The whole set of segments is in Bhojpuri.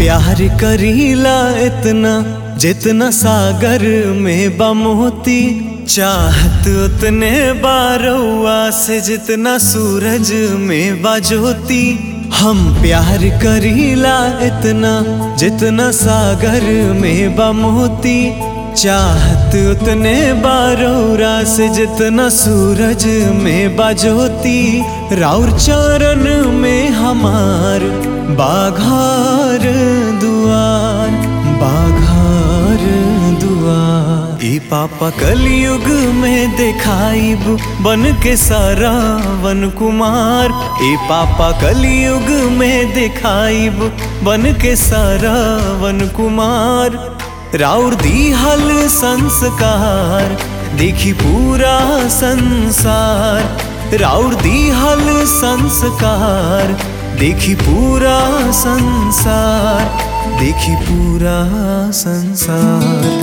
प्यार करीला इतना जितना सागर में बमोती चाहत उतने बारौआ से जितना सूरज में बाजोती हम प्यार करीला इतना जितना सागर में बमोती चाहत उतने बारौरा से जितना सूरज में बाजोती राउर चरण में हमार बाघार दुआर बाघार दुआर ई पापा कलयुग में देखाइब बन के सारा वन कुमार ई पापा कलयुग में देखाइब बन के सारा वन कुमार राउर दीहल संस्कार देखी पूरा संसार राउर दीहल संस्कार देखी पूरा संसार देखी पूरा संसार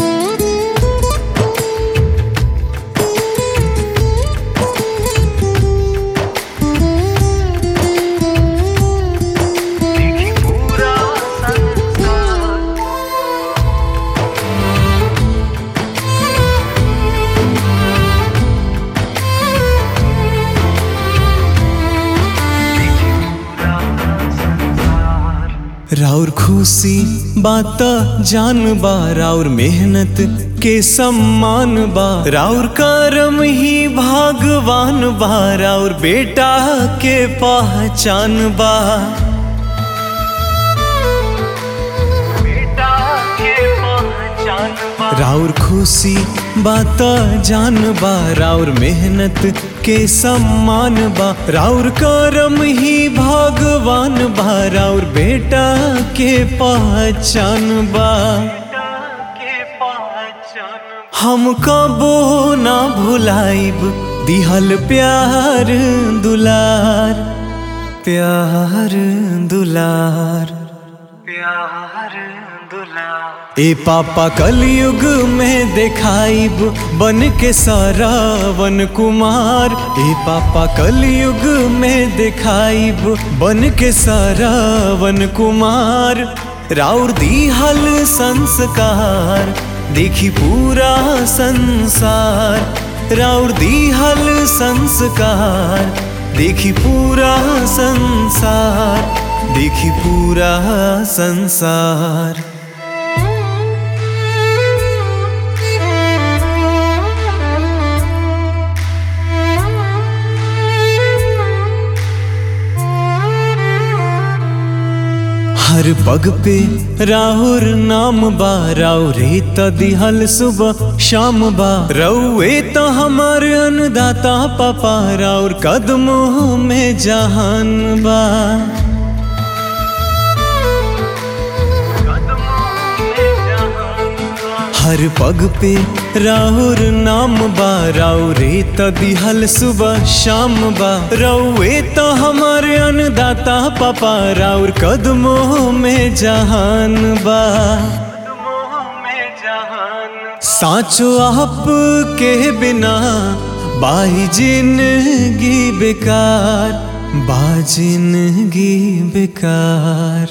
देखी पूरा संसार राउर खुशी बात जान बा राउर मेहनत के सम्मान बा राउर करम ही भगवान बा राउर बेटा के पहचान बा बेटा के पहचान बा राउर खुशी बात जान बा राउर मेहनत के सम्मान बा राउर करम ही भगवान बा राउर बेटा के पहचान बा हम कबो ना भुलाइब दिहल प्यार दुलार प्यार दुलार प्यार दुलार ए पापा कलयुग में देखाइब बन के सारा वन कुमार ए पापा कलयुग में देखाइब बन के सारा वन कुमार राउर दीहल संस्कार देखी पूरा संसार राउर दीहल संस्कार देखी पूरा संसार देखी पूरा संसार हर पग पे राहुर नाम बा राउरे त दिहल सुबह शाम बा रउए त हमार अन्नदाता पापा राउर कदमों में जहान बा हर पग पे राहुर नाम बा राउरे त दिहल सुबह शाम बा रउए त हमार अन्नदाता पापा राउर कदमों में जहान बा साचो आप के बिना बाई जिंदगी बेकार बा जिंदगी बेकार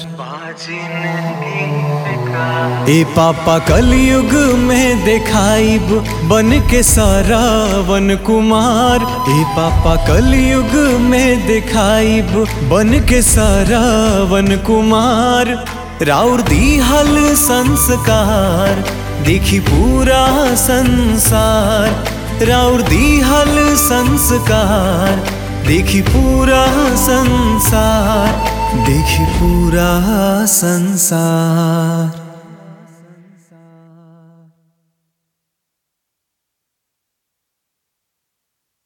ए पापा कलयुग में देखाइब बन के सारा वन कुमार ए पापा कलयुग में देखाइब बन के सारा वन कुमार राउर दीहल संस्कार देखी पूरा संसार राउर दीहल संस्कार देखी पूरा संसार देखी पूरा संसार